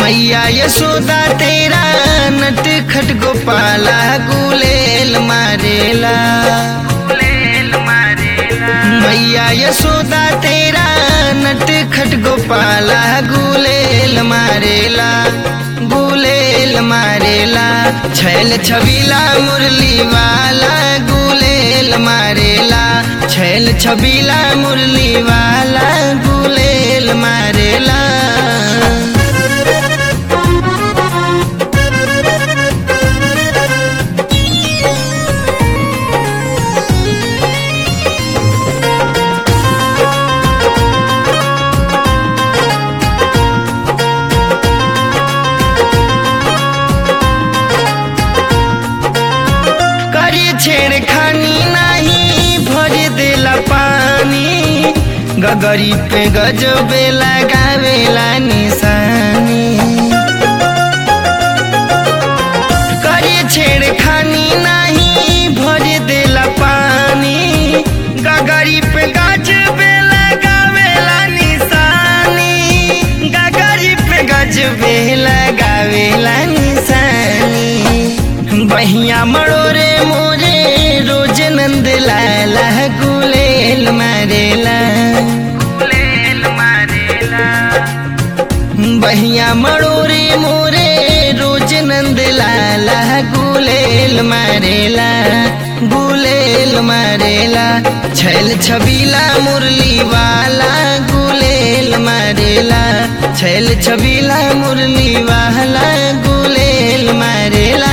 मैया यशोदा तेरा नट खट गोपाला गुलेल मारेला मैया यशोदा तेरा नट खट गोपाला गुलेल मारेला गुलेल मारेला छैल छबीला मुरली वाला गुलेल मारेला छैल छबीला मुरली वाला गुलेल मारेला करी छेड़खानी नहीं भर देला पानी गगरी पे गजबे लगावेला निशानी करी छेड़खानी नहीं भर देला पानी गगरी पे गजबे लगावेला निशानी गगरी पे गजबे लगावेला निशानी बहिया मड़ोरे मोरे रोज नंद लाला गुलेल मारेला बहिया मड़ोरे मोरे रोज नंद लाला गुलेल मारेला गुलेल मारेला छैल छबीला मुरली वाला गुलेल मारेला छैल छबीला मुरली वाला गुलेल मारेला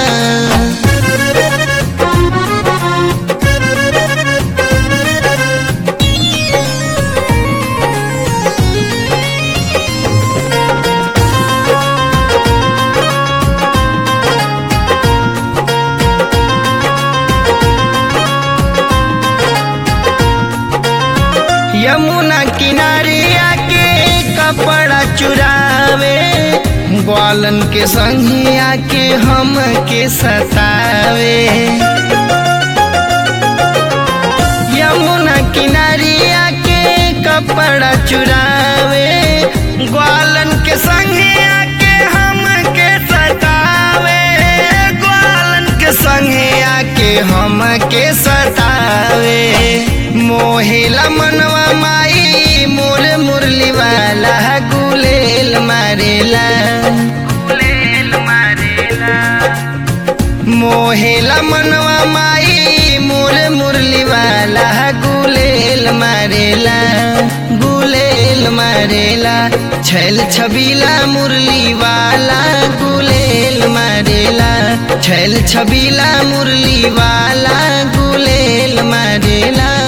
यमुना किनारे आके कपड़ा चुरावे ग्वालन के संगे आके हम के सतावे यमुना किनारे आके कपड़ा चुरावे ग्वालन के संगे आके हम के सतावे ग्वालन के संगे आके हम के सतावे मोहेला मनवा माई मोर मुरली वाला गुलेल मारेला मोहेला मनवा माई मोर मुरली वाला गुलेल मारेला गुलेल मारेला छैल छबीला मुरली वाला गुलेल मारेला छैल छबीला मुरली वाला गुलेल मारेला